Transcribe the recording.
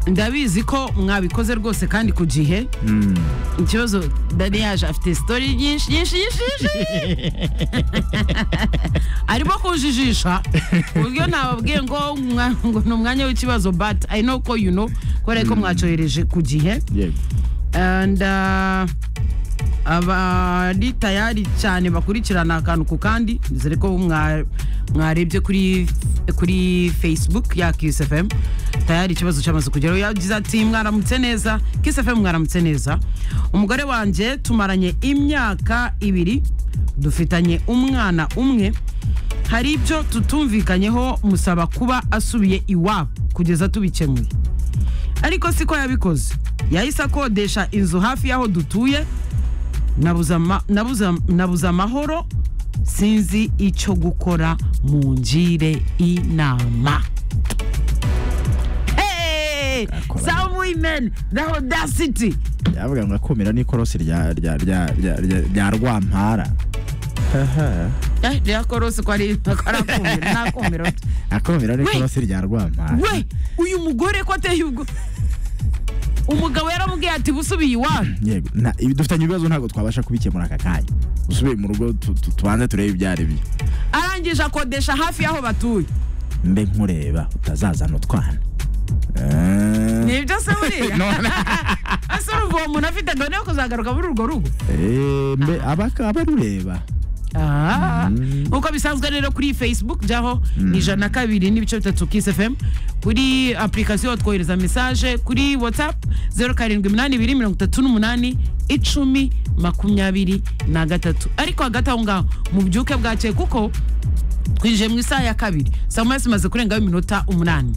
ndabizi ko mwabikoze rwose kandi ku gihe ikibazo dani yaje afite sitori nyinshi nyinshi nyinshi nyinshi. arimo kujijisha ku buryo nababwiye ngo mwa- ngo ni umwanya w'ikibazo but i know ko you know kubera ko mwacyohereje ku gihe yego and uh, abari tayari cyane bakurikirana akantu ku kandi dore ko mwa- mwarebye kuri kuri facebook ya kiss fm tayari ikibazo cyamaze kugeraho yagize ati mwaramutse neza kiss fm mwaramutse neza umugore wanjye tumaranye imyaka ibiri dufitanye umwana umwe hari ibyo tutumvikanyeho musaba kuba asubiye iwabo kugeza tubikemuye ariko siko yabikoze yahise akodesha inzu hafi y'aho dutuye nabuze ama- nabuze- nabuze amahoro sinzi icyo gukora mu ngire inama Hey! Akora- some women the audacity yavuga ngo akumira n'ikorosi rya rya rya rya rya- rya rwampara Haha. Eh, rirakorose ko ari ko ari akumiro, ni akumiro tu. akumira n'ikorosi rya rwampara we uyu mugore ko ateye ubwo umugabo yaramubwiye ati busubiye iwanyu yego na- ibi dufitanye ibibazo ntabwo twabasha kubikemura aka kanya usubiye mu rugo tu- tu- tubanze turebe ibyo ari byo arangije akodesha hafi y'aho batuye mbe nkureba utazazana utwana Eh. ni ibyo se buriya None- ese urumva uwo muntu afite gahunda yo kuzagaruka muri urwo rugo Eh, mbe abaka- abarureba Ah, nk'uko bisanzwe rero kuri facebook jyaho ni ijana na kabiri n'ibice bitatu kisi fm kuri apurikasiyo twohereza mesaje kuri whatsapp zeru karindwi iminani ibiri mirongo itatu n'umunani icumi makumyabiri na gatatu ariko hagati aho ngaho mubyuke bwakeye kuko twinjiye mu isaha ya kabiri saa moya zimaze kurengaho iminota umunani